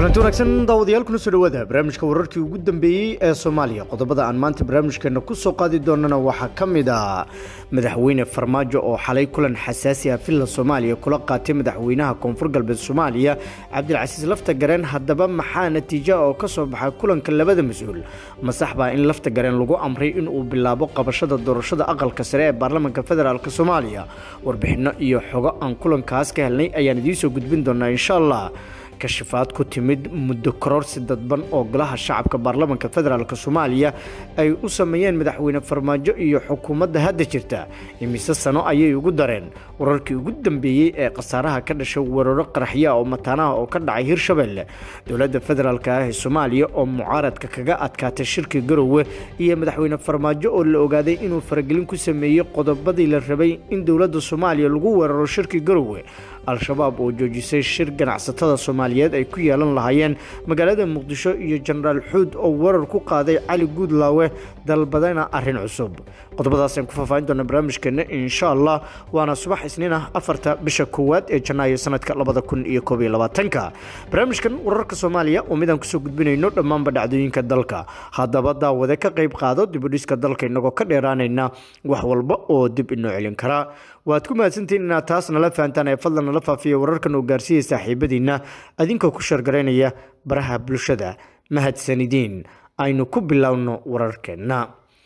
kulanti wanaagsan daawadayaal kuna soo dhawaada barnaamijka wararkii ugu dambeeyey ee soomaaliya qodobada aan maanta barnaamijkeena ku soo qaadi doonana waxaa ka mid ah madaxweyne farmaajo oo xalay kulan xasaasi ah villa soomaaliya kula qaatay madaxweynaha koonfur galbeed soomaaliya cabdilcasiis lafta gareen haddaba maxaa natiija oo ka soo baxa kulanka labada mas-uul masax baa in lafta gareen lagu amray inuu bilaabo qabashada doorashada aqalka sare ee baarlamaanka federaalk soomaaliya warbixinno iyo xogo aan kulankaas ka helnay ayaan idiinsoo gudbin doonaa insha allah kashifaad ku timid muddo kororsi dadban oo golaha shacabka baarlamaanka federaalk soomaaliya ay u sameeyeen madaxweyne farmaajo iyo xukuumadda hadda jirta imise sano ayay ugu dareen wararkii ugu dambeeyey ee khasaaraha ka dhashay weeraro qaraxya oo mataanaha oo ka dhacay hirshabelle dowladda federaalk ah ee soomaaliya oo mucaaradka kaga adkaatay shirki garowe iyo madaxweyne farmaajo oo la ogaaday inuu faragelin ku sameeyey qodobadii la rabay in dowladda soomaaliya lagu weeraro shirki garowe al-shabaab oo joojisay shir ganacsatada soomaaliyeed ay ku yeelan lahaayeen magaalada muqdisho iyo jenaraal xuud oo weerar ku qaaday cali guudlaawe dalbadana arrin cusub qodobadaasaan ku faahfaahin doona barnaamijkeena insha allah waana subax isniin ah afarta bisha koowaad ee janaayo sanadka labada kun iyo koob iyo labaatanka barnaamijkan wararka soomaaliya oo midaan kusoo gudbinayno dhammaanba dhacdooyinka dalka haddaba daawade ka qayb qaado dibudhiska dalka inagoo ka dheeraanayna wax walba oo dib inoo celin karaa waad ku mahadsantihiin inaad taas nala fahantaan ee fadlan nala faafiya wararkan oo gaarsiiyay saaxiibadiinna adinkoo ku shargaraynaya baraha bulshada mahadsanidiin aynu ku bilowno wararkeenna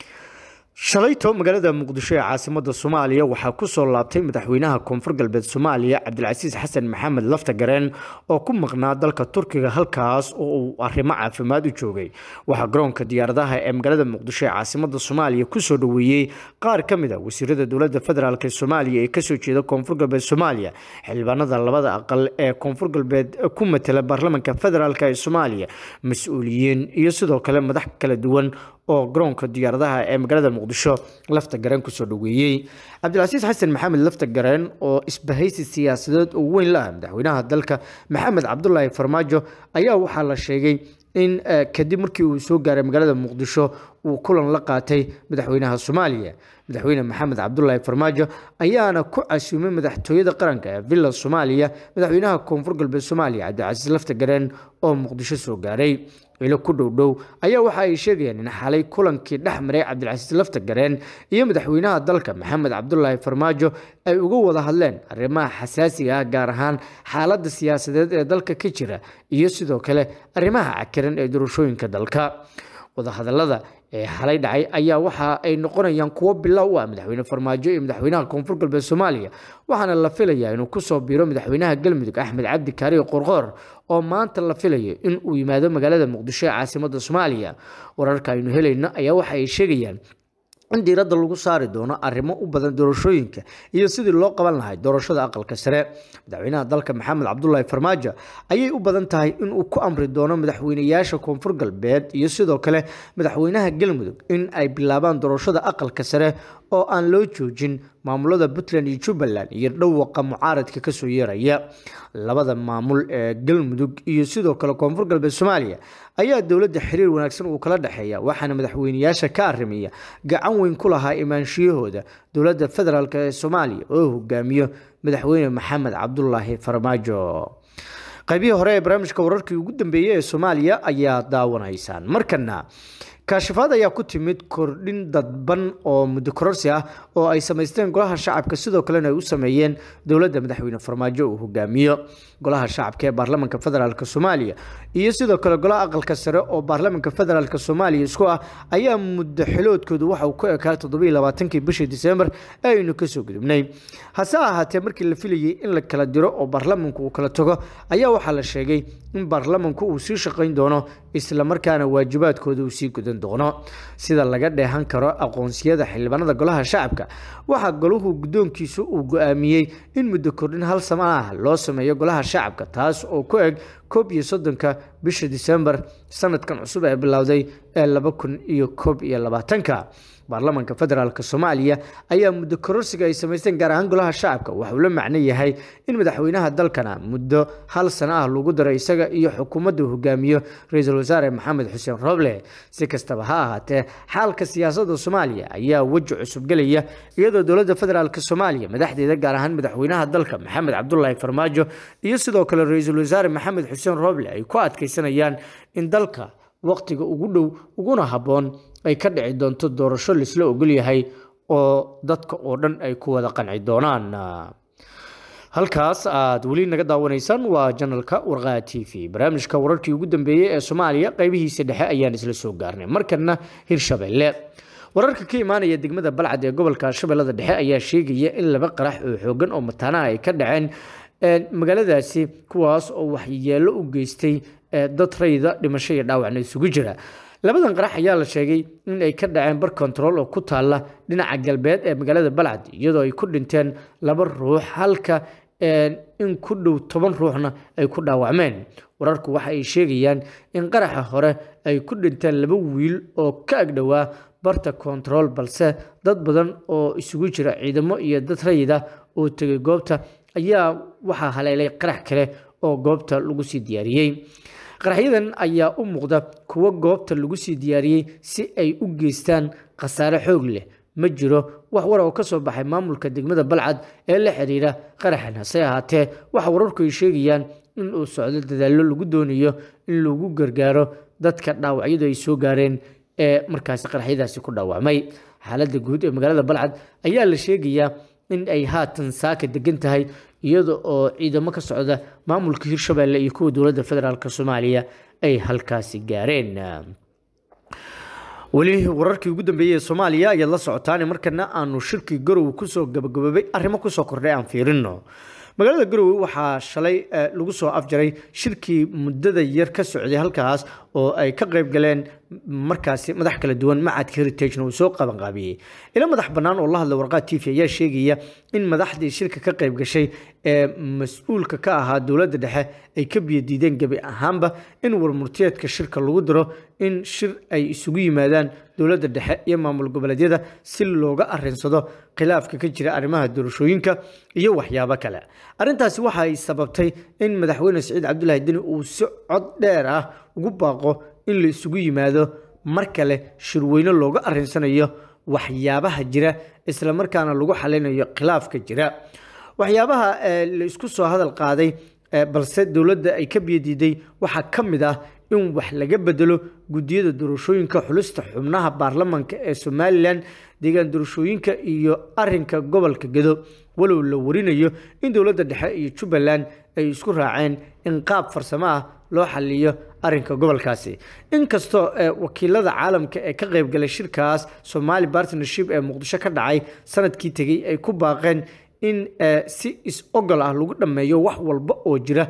shalayto magaalada muqdisho ee caasimada soomaaliya waxaa kusoo laabtay madaxweynaha koonfur galbeed soomaaliya cabdilcasiis xasan maxamed lafta gareen oo ku maqnaa dalka turkiga halkaas oo uu arrimo caafimaad u joogay waxaa garoonka diyaaradaha ee magaalada muqdisho ee caasimada soomaaliya kusoo dhaweeyey qaar ka mid a wasiirada dowlada federaalk ee soomaaliya ee kasoo jeeda koonfur galbeed soomaaliya xildhibaanada labada aqal ee koonfur galbeed ku matala baarlamaanka federaalk ee soomaaliya mas-uuliyiin iyo sidoo kale madax kala duwan oo garoonka diyaaradaha ee magaalada muqdisho lafta gareen kusoo dhaweeyey cabdilcasiis xasan maxamed lafta gareen oo isbahaysi siyaasadeed oo weyn la ah madaxweynaha dalka maxamed cabdulaahi farmaajo ayaa waxaa la sheegay in kadib markii uu soo gaaray magaalada muqdisho uu kulan la qaatay madaxweynaha soomaaliya madaxweyne maxamed cabdulaahi farmaajo ayaana ku casuumay madaxtooyada qaranka ee villa soomaaliya madaxweynaha koonfur galbeed soomaaliya cabdilcasiis lafta gareen oo muqdisho soo gaaray ilo ku dhowdhow ayaa waxa ay sheegayaan in xalay kulankii dhex maray cabdilcasiis lafta gareen iyo madaxweynaha dalka maxamed cabdulaahi farmaajo ay uga wada hadleen arrimaha xasaasiga ah gaar ahaan xaaladda siyaasadeed ee dalka ka jira iyo sidoo kale arrimaha cakiran ee doorashooyinka dalka wadahadalada ee xalay dhacay ayaa waxa ay noqonayaan kuwo bilow u ah madaxweyne farmaajo iyo madaxweynaha koonfur galbeed soomaaliya waxaana la filayaa inuu kusoo biiro madaxweynaha galmudug axmed cabdi kaariyo qorqoor oo maanta la filayo in uu yimaado magaalada muqdisho ee caasimada soomaaliya wararka aynu helayno ayaa waxa ay sheegayaan in diiradda lagu saari doono arrimo u badan doorashooyinka iyo sidii loo qaban lahay doorashada aqalka sare madaxweynaha dalka maxamed cabdulaahi farmaajo ayay u badan tahay inuu ku amri doono madaxweynayaasha koonfur galbeed iyo sidoo kale madaxweynaha galmudug in ay bilaabaan doorashada aqalka sare oo aan loo joojin maamulada puntland iyo jubbaland iyo dhawaqa mucaaradka kasoo yeeraya labada maamul ee galmudug iyo sidoo kale koonfur galbeed soomaaliya ayaa dowladda xiriir wanaagsan uu kala dhexeeya waxaana madaxweynayaasha ka arrimiya gacan weyn ku lahaa imaanshiyahooda dowladda federaalk ee soomaaliya oo hogaamiyo madaxweyne maxamed cabdulaahi farmaajo qaybihii hore ee barnaamijka wararkii ugu dambeeyey ee soomaaliya ayaa daawanaysaan markana kaashifaad ayaa ku timid kordhin dadban oo muddo kororsi ah oo ay samaysteen golaha shacabka sidoo kalena ay u sameeyeen dowladda madaxweyne farmaajo uu hogaamiyo golaha shacabka ee baarlamaanka federaalk soomaaliya iyo sidoo kale golaha aqalka sare oo baarlamaanka federaalk soomaaliya isku ah ayaa muddo xiloodkoodu waxa uu ku ekaa toddobiiy labaatankii bishii disembar ee aynu kasoo gudubnay hase ahaatee markii la filayay in la kala diro oo baarlamaanku uu kala tago ayaa waxaa la sheegay in baarlamaanku uu sii shaqayn doono islamarkaana waajibaadkooda uu sii gudan doono sida laga dheehan karo aqoonsiyada xildhibaanada golaha shacabka waxaa golahu guddoonkiisu uu go-aamiyey in muddo kordhin hal sama ah loo sameeyo golaha shacabka taas oo ku eg koob iyo soddonka bisha disembar sanadkan cusub ee bilowday ee laba kun iyo koob iyo labaatanka baarlamaanka federaalk soomaaliya ayaa muddo kororsiga ay samaysteen gaar ahaan golaha shacabka waxa uu la macno yahay in madaxweynaha dalkana muddo hal sano ah lagu daro isaga iyo xukuumadda hogaamiyo ra-iisul wasaare maxamed xuseen roble si kastaba ha ahaatee xaalka siyaasadda soomaaliya ayaa weji cusub gelaya iyadoo dowladda federaalk soomaaliya madaxdeeda gaar ahaan madaxweynaha dalka maxamed cabdulaahi farmaajo iyo sidoo kale ra-iisul wasaare maxamed xuseen rooble ay ku adkaysanayaan in dalka waqtiga ugu dhow uguna habboon ay ka dhici doonto doorasho laisla ogol yahay oo dadka oo dhan ay ku wada qanci doonaan halkaas aad weli naga daawanaysaan waa janalka warqaa t v barnaamijka wararkii ugu dambeeyey ee soomaaliya qaybihiisa dhexe ayaan isla soo gaarnay markana hirshabelle wararka ka imaanaya degmada balcad ee gobolka shabeellada dhexe ayaa sheegaya in laba qarax oo xoogan oo mataanaha ay ka dhaceen magaaladaasi kuwaas oo waxyeelo u geystay dad rayda dhimasho iyo dhaawacna isugu jira labadan qarax ayaa la sheegay in ay ka dhaceen bar control oo ku taalla dhinaca galbeed ee magaalada balcad iyadoo ay ku dhinteen laba ruux halka in ku dhow toban ruuxna ay ku dhaawacmeen wararku waxa ay sheegayaan in qaraxa hore ay ku dhinteen laba wiil oo ka agdhowaa barta control balse dad badan oo isugu jira ciidamo iyo dad rayida oo tegay goobta ayaa waxaa haleelay qarax kale oo goobta lagu sii diyaariyey qaraxyadan ayaa u muuqda kuwo goobta lagu sii diyaariyey si ay u geystaan khasaare xoog leh ma jiro wax war oo ka soo baxay maamulka degmada balcad ee la xiriira qaraxan hase ahaatee waxa wararku ay sheegayaan in uu socdo dadaallo lagu doonayo in lagu gargaaro dadka dhaawacyadu ay soo gaareen ee markaasi qaraxyadaasi ku dhaawacmay xaaladda guud ee magaalada balcad ayaa la sheegayaa in ay haatan saaka degan tahay iyada oo ciidamo ka socda maamulka hirshabelle iyo kuwa dowladda federaalk soomaaliya ay halkaasi gaareen weli wararkii ugu dambeeyey ee soomaaliya ayaad la socotaan markana aanu shirkii garowe kusoo gabagaboobay arrimo kusoo kordhay aan fiirino magaalada garowe waxaa shalay lagu soo afjaray shirkii muddada yar ka socday halkaas oo ay ka qayb galeen markaasi madax kala duwan macadka heritagena uu soo qabanqaabiyey ilo madax bannaan oo la hadla warqaa t v ayaa sheegaya in madaxdii shirka ka qayb gashay ee mas-uulka ka ahaa dowladda dhexe ay ka biyadiideen gebi ahaanba in warmurtiyeedka shirka lagu diro in shir ay isugu yimaadaan dowladda dhexe iyo maamul goboleedyada si looga arinsado khilaafka ka jira arrimaha doorashooyinka iyo waxyaabo kale arrintaasi waxa ay sababtay in madaxweyne siciid cabdulaahi deni uu si cod dheer ah ugu baaqo in la isugu yimaado mar kale shirweyne looga arinsanayo waxyaabaha jira islamarkaana lagu xalinayo khilaafka jira waxyaabaha la isku soo hadal qaaday balse dowladda ay ka biyadiiday waxaa ka mid ah in wax laga bedelo guddiyada doorashooyinka xulista xubnaha baarlamanka ee somalilan deegaan doorashooyinka iyo arinka gobolka gedo walow la warinayo in dowladda dhexe iyo jubbaland ay isku raaceen in qaab farsamo ah loo xaliyo arinka gobolkaasi inkastoo wakiilada caalamka ee ka qaybgalay shirkaas somali partnership ee muqdisho ka dhacay sanadkii tegey ay ku baaqeen in si is-ogol ah lagu dhammeeyo wax walba oo jira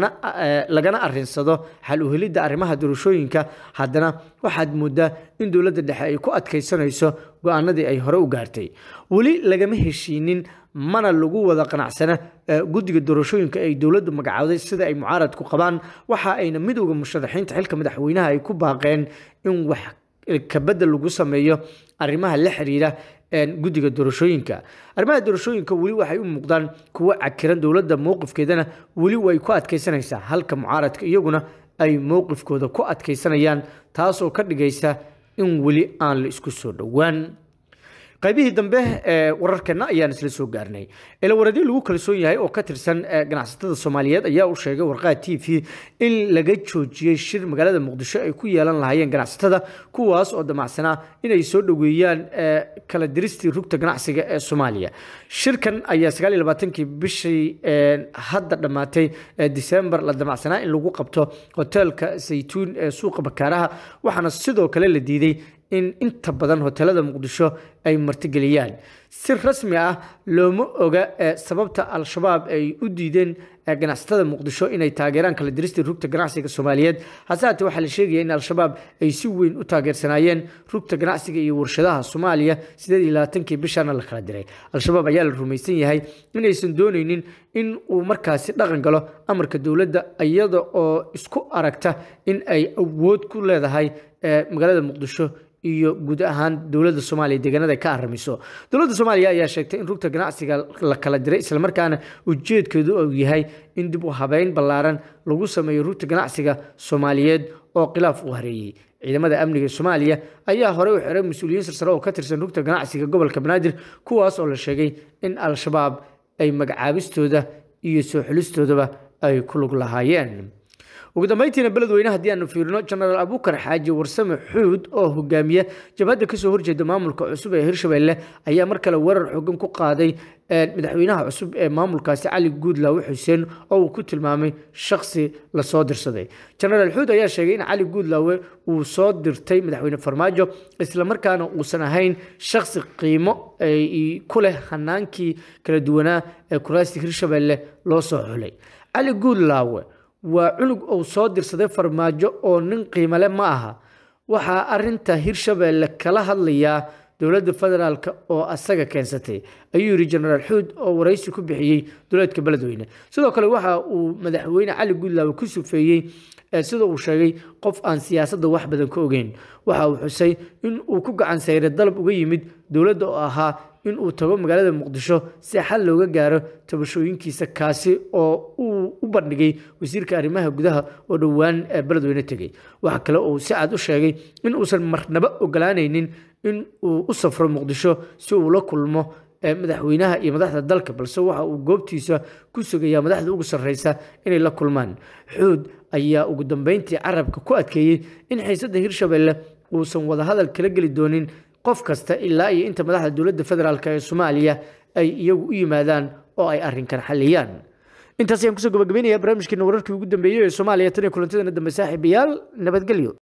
lagana arinsado xal uhelidda arrimaha doorashooyinka haddana waxaad moodaa in dowladda dhexe ay ku adkaysanayso go-aanadii ay hore u gaartay weli lagama heshiinin mana lagu wada qanacsana guddiga doorashooyinka ay dowladdu magacowday sida ay mucaaradku qabaan waxa ayna midowda musharaxiinta xilka madaxweynaha ay ku baaqeen in wax kabedel lagu sameeyo arrimaha la xiriira guddiga doorashooyinka arrimaha doorashooyinka weli waxay u muuqdaan kuwo cakiran dowladda mowqifkeedana weli way ku adkaysanaysaa halka mucaaradka iyaguna ay mowqifkooda ku adkaysanayaan taasoo ka dhigaysa in weli aan la isku soo dhowaan qaybihii dambe ee wararkeena ayaan isla soo gaarnay ilawaradii lagu kalsoon yahay oo ka tirsan ganacsatada soomaaliyeed ayaa u sheegay warqaa t v in laga joojiyey shir magaalada muqdisho ay ku yeelan lahaayeen ganacsatada kuwaas oo damacsanaa inay soo dhoweeyaan kala diristii rugta ganacsiga ee soomaaliya shirkan ayaa sagaal iyo labaatankii bishii hadda dhammaatay disembar la damacsanaa in lagu qabto hoteelka saytuun ee suuqa bakaaraha waxaana sidoo kale la diiday in inta badan hoteelada muqdisho ay martigeliyaan si rasmi ah looma oga sababta al-shabaab ay u diideen ganacsatada muqdisho inay taageeraan kala diristii rugta ganacsiga soomaaliyeed hase haatee waxaa la sheegaya in al-shabaab ay si weyn u taageersanaayeen rugta ganacsiga iyo warshadaha soomaaliya sideed iyo labaatankii bishaana la kala diray al-shabaab ayaa la rumaysan yahay inaysan doonaynin in uu markaasi dhaqan galo amarka dowladda iyada oo isku aragta in ay awood ku leedahay magaalada muqdisho iyo guud ahaan dowladda soomaaliya deegaanada ka aramiso dowladda soomaaliya ayaa sheegtay in rugta ganacsiga la kala diray islamarkaana ujeedkeedu uu yahay in dib u habeyn ballaaran lagu sameeyo rugta ganacsiga soomaaliyeed oo khilaaf u hareeyey ciidamada amniga soomaaliya ayaa horey u xiray mas-uuliyiin sarsare oo ka tirsan rugta ganacsiga gobolka banaadir kuwaas oo la sheegay in al-shabaab ay magacaabistooda iyo soo xulistoodaba ay ku lug lahaayeen ugu dambeyntiina beledweyne haddii aanu fiirino jenaraal abuukar xaaji warsame xuud oo hogaamiya jabhadda kasoo horjeeda maamulka cusub ee hirshabelle ayaa mar kale weerar xoogan ku qaaday madaxweynaha cusub ee maamulkaasi cali guudlaawe xuseen oo uu ku tilmaamay shaksi lasoo dirsaday jenaraal xuud ayaa sheegay in cali guudlaawe uu soo dirtay madaxweyne farmaajo islamarkaana uusan ahayn shaksi qiimo ku leh hanaankii kala duwanaa ee kuraasti hirshabelle loo soo xulay cali guudlaawe waa cunug uu soo dirsaday farmaajo oo nin qiimale ma aha waxaa arinta hirshabelle kala hadlayaa dowladda federaalk oo asaga keensatay ayuu yidhi jenaraal xuud oo waraysi ku bixiyey dowlaadka beledweyne sidoo kale waxa uu madaxweyne cali guudlaawe ku sufeeyey sida uu sheegay qof aan siyaasadda wax badan ka ogeyn waxa uu xusay in uu ku gacan sayray dalab uga yimid dowladda oo ahaa in uu tago magaalada muqdisho si xal looga gaaro tabashooyinkiisa kaasi oo uu u bandhigay wasiirka arrimaha gudaha oo dhowaan beledweyne tegey waxa kale uu si cad u sheegay in uusan marnaba ogolaanaynin in uu u safro muqdisho si uu la kulmo madaxweynaha iyo madaxda dalka balse waxa uu goobtiisa ku sugayaa madaxda ugu sarreysa inay la kulmaan xuud ayaa ugu dambeyntii carabka ku adkeeyey in xiisadda hirshabelle uusan wadahadal kala geli doonin qof kasta ilaa iyo inta madaxda dowladda federaalk ee soomaaliya ay iyagu u yimaadaan oo ay arrinkan xalliyaan intaas ayaan kusoo gabagabeynaya barnaamijkeena wararkii ugu dambeeyey ee soomaaliya tan iyo kulantadeena dambe saaxiibayaal nabadgelyo